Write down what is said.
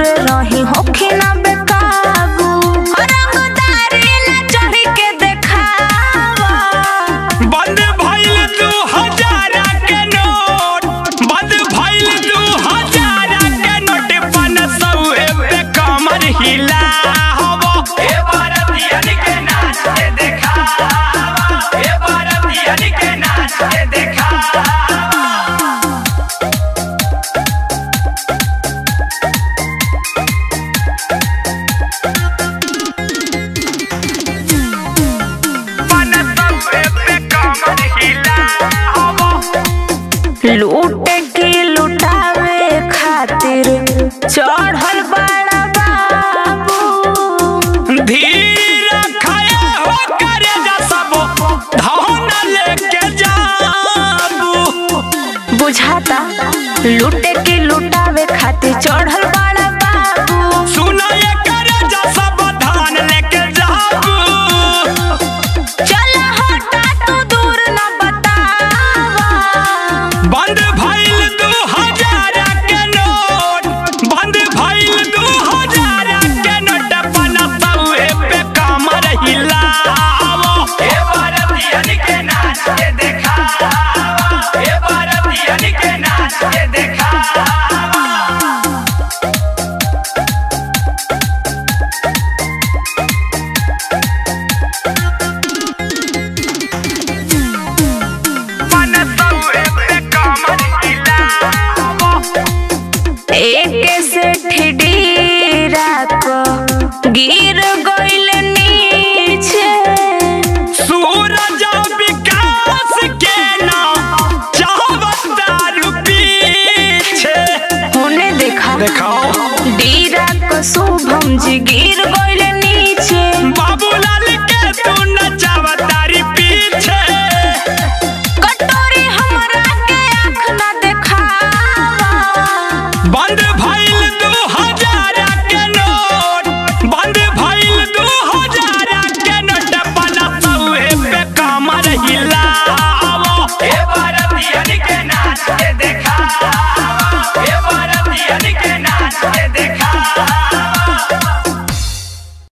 दूर रही होखी ना बेकाबू रंगदारी न चढ़ी के देखावा बंद भइल दू हजार के नोट बंद भइल दू हजार के नोट पन सौए पे कमर हिला हवा ए भारतीयन के नाच के देखा ए भारतीयन के नाच के देखा पन सौए पे कमर हिला हवा लूटे की लुटावे खातिर चढ़ल बड़ा बाबू धीर खाए हो करे जा सब धन लेके जाबू बुझाता लूटे की लुटावे खातिर चढ़ल बड़ा बाबू सुना ये करे जा सब धन लेके जाबू चल हटा तू दूर न बतावा बंद भइल दू हजार के नोट बंद भइल दू हजार के नोट पना सौए पे कमर हिलावो ए भारतीयन के नाच के देखा ए भारतीयन के नाच के देखा मन सौए पे कमर हिलावो एक से ठिडीरा को गिर गइल नीचे सूरज विकास के नाम चाहवतारू पीछे होने देखा देखाओ डीरा को शुभम जी गिर गइल नीचे बाबूलाल के तू नचावतारी पीछे कटोरी हमरा के आँख न देखावा बंद भइल दू हजार के नोट बंद भइल दू हजार के नोट पना सौए पे कमर हिला